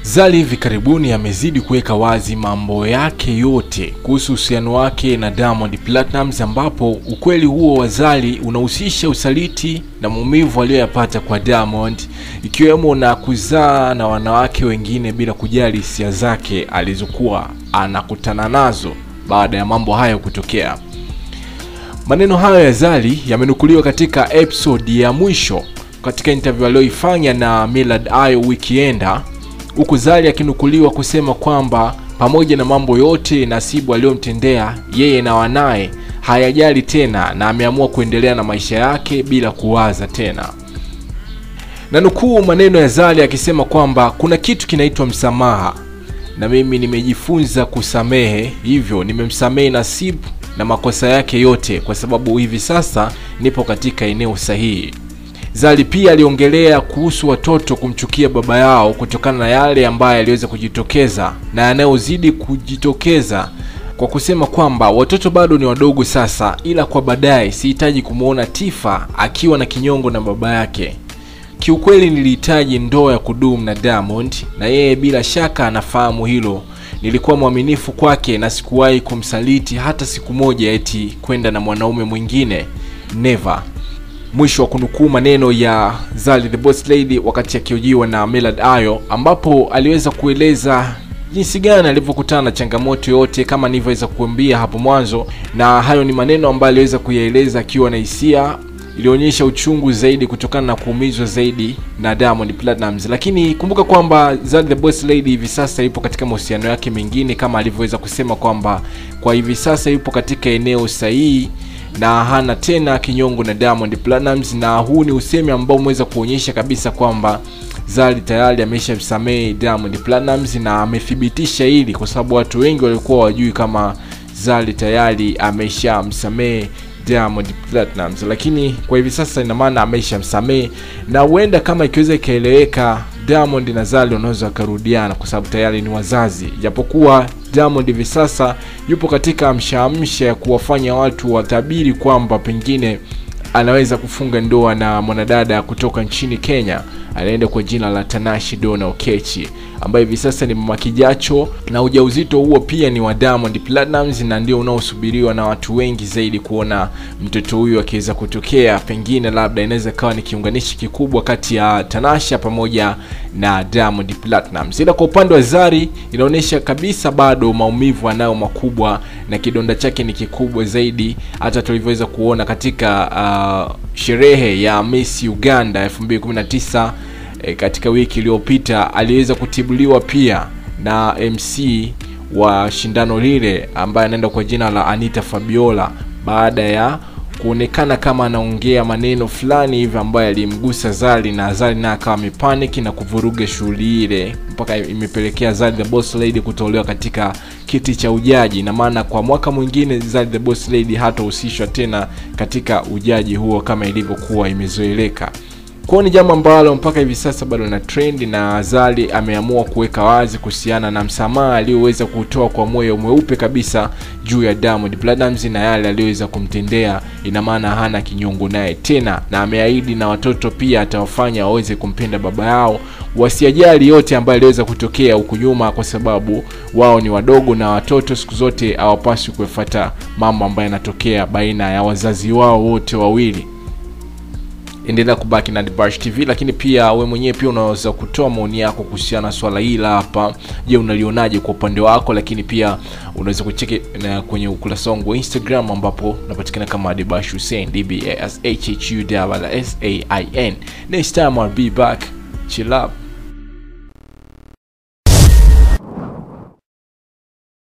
Zari hivi karibuni amezidi kuweka wazi mambo yake yote kuhusu uhusiano wake na Diamond Platnumz, ambapo ukweli huo wa Zari unahusisha usaliti na maumivu aliyoyapata kwa Diamond, ikiwemo na kuzaa na wanawake wengine bila kujali hisia zake alizokuwa anakutana nazo baada ya mambo hayo kutokea. Maneno hayo ya Zari yamenukuliwa katika episode ya mwisho katika interview aliyoifanya na Millard Ayo wikienda huku Zari akinukuliwa kusema kwamba pamoja na mambo yote Nasibu aliyomtendea yeye na wanaye hayajali tena na ameamua kuendelea na maisha yake bila kuwaza tena. Na nukuu maneno ya Zari akisema kwamba kuna kitu kinaitwa msamaha na mimi nimejifunza kusamehe, hivyo nimemsamehe Nasibu na makosa yake yote kwa sababu hivi sasa nipo katika eneo sahihi. Zari pia aliongelea kuhusu watoto kumchukia baba yao kutokana na yale ambayo yaliweza kujitokeza na yanayozidi kujitokeza kwa kusema kwamba watoto bado ni wadogo sasa, ila kwa baadaye sihitaji kumwona Tifa akiwa na kinyongo na baba yake. Kiukweli nilihitaji ndoa ya kudumu na Diamond na yeye bila shaka anafahamu hilo. Nilikuwa mwaminifu kwake na sikuwahi kumsaliti hata siku moja eti kwenda na mwanaume mwingine, never. Mwisho wa kunukuu maneno ya Zari the Boss Lady wakati akiojiwa na Millard Ayo, ambapo aliweza kueleza jinsi gani alivyokutana na changamoto yote kama nilivyoweza kuambia hapo mwanzo, na hayo ni maneno ambayo aliweza kuyaeleza akiwa na hisia ilionyesha uchungu zaidi kutokana na kuumizwa zaidi na Diamond Platnumz. Lakini kumbuka kwamba Zari the Boss Lady hivi sasa yupo katika mahusiano yake mengine, kama alivyoweza kusema kwamba kwa hivi sasa yupo katika eneo sahihi na hana tena kinyongo na Diamond Platnumz, na huu ni usemi ambao umeweza kuonyesha kabisa kwamba Zari tayari ameshamsamehe Diamond Platnumz na amethibitisha hili, kwa sababu watu wengi walikuwa wajui kama Zari tayari ameshamsamehe Diamond Platnumz, lakini kwa hivi sasa ina maana ameshamsamehe, na huenda kama ikiweza ikaeleweka, Diamond na Zari wanaweza wakarudiana kwa sababu tayari ni wazazi, japokuwa Diamond hivi sasa yupo katika amshaamsha ya kuwafanya watu watabiri kwamba pengine anaweza kufunga ndoa na mwanadada kutoka nchini Kenya anaenda kwa jina la Tanashi Donna Okechi ambaye hivi sasa ni mama kijacho, na ujauzito huo pia ni wa Diamond Platnumz, na ndio unaosubiriwa na watu wengi zaidi kuona mtoto huyu akiweza kutokea. Pengine labda inaweza kawa ni kiunganishi kikubwa kati ya Tanasha pamoja na Diamond Platnumz. Ila kwa upande wa Zari inaonyesha kabisa bado maumivu anayo makubwa na kidonda chake ni kikubwa zaidi, hata tulivyoweza kuona katika uh, sherehe ya Miss Uganda 2019 e, katika wiki iliyopita aliweza kutibuliwa pia na MC wa shindano lile ambaye anaenda kwa jina la Anita Fabiola baada ya kuonekana kama anaongea maneno fulani hivi ambayo alimgusa Zari na Zari naye akawa amepanic na kuvuruga shughuli ile mpaka imepelekea Zari the Boss Lady kutolewa katika kiti cha ujaji, na maana kwa mwaka mwingine Zari the Boss Lady hatahusishwa tena katika ujaji huo kama ilivyokuwa imezoeleka. Kwa ni jambo ambalo mpaka hivi sasa bado na trend, na Zari ameamua kuweka wazi kuhusiana na msamaha aliyoweza kutoa kwa moyo mweupe kabisa juu ya Diamond Platnumz na yale aliyoweza kumtendea. Ina maana hana kinyongo naye tena, na ameahidi na watoto pia atawafanya waweze kumpenda baba yao, wasiajali yote ambayo aliweza kutokea huku nyuma, kwa sababu wao ni wadogo na watoto siku zote hawapaswi kufuata mambo ambayo yanatokea baina ya wazazi wao wote wawili endelea kubaki na Dibash TV, lakini pia we mwenyewe pia unaweza kutoa maoni yako kuhusiana na swala hili hapa. Je, unalionaje kwa upande wako? Lakini pia unaweza kucheki na kwenye ukurasa wangu wa Instagram ambapo unapatikana kama Dibash Hussein D B A S H H U S A I N. Next time I'll be back. Chill up.